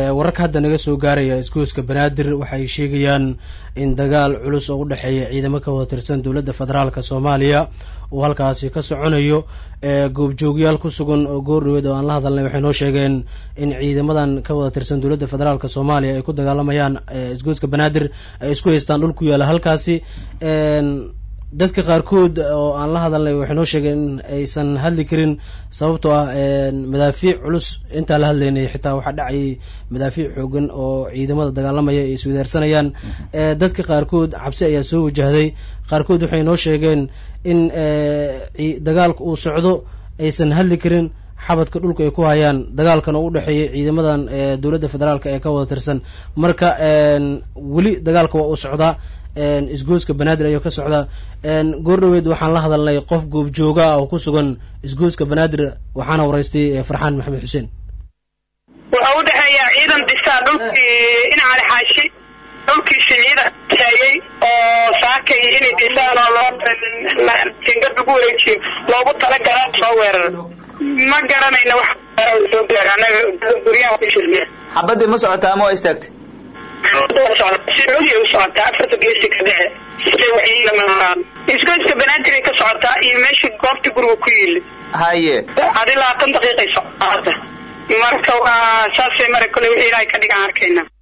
wararka hadda naga soo gaaraya isgoyska banaadir waxay sheegayaan in dagaal culus oo u dhexeeya ciidamo ka wada tirsan dowladda federaalka soomaaliya uu halkaasi ka soconayo goobjoogyaal ku sugan oo goordhaweed oo aan la hadalnay waxay noo sheegeen in ciidamadan ka wada tirsan dowladda federaalka soomaaliya ay ku dagaalamayaan isgoyska banaadir ay isku haystaan dhul ku yaala halkaasi dadka qaarkood oo aan la hadalnay waxay noo sheegeen in aysan hadli karin sababtoo ah madaafiic culus intaa la hadlaynay xitaa waxaa dhacayay madaafiic xoogan oo ciidamada dagaalamaya ay iswadaarsanayaan dadka qaarkood cabsi ayaa soo wajahday qaarkood waxay noo sheegeen in dagaalka uu socdo aysan hadli karin xabadka dhulka ay ku hayaan dagaalkan oo u dhexeeyay ciidamadan dowladda federaalk ee ka wada tirsan marka weli dagaalka waa uu socdaa isgoyska banaadir ayuu ka socdaa goordhaweed waxaan la hadalnay qof goobjooga ah oo ku sugan isgoyska banaadir waxaana waraystay farxaan maxamed xuseen wuxuu u dhexeeyaa ciidan dhisaa dhulkii inaali xaashi dhulkiisi ciidan taayey oo saakay inay dhisaan oo loo jingad lagu wareejiyo loogu talagala soo weerar ma garanayna wax soo gaar anaga guryaha ku shirmiya xabadii ma socotaa ama waa istaagtay sacuudiya u socotaa afarta geesi ka dhexe isgoyska banaadir ay ka socotaa iyo meeshii goobtii guriga ku yiili haye adi labaatan daqiiqay socota marka waa saasay mara kole wixii ilaahay ka dhigaan arkayna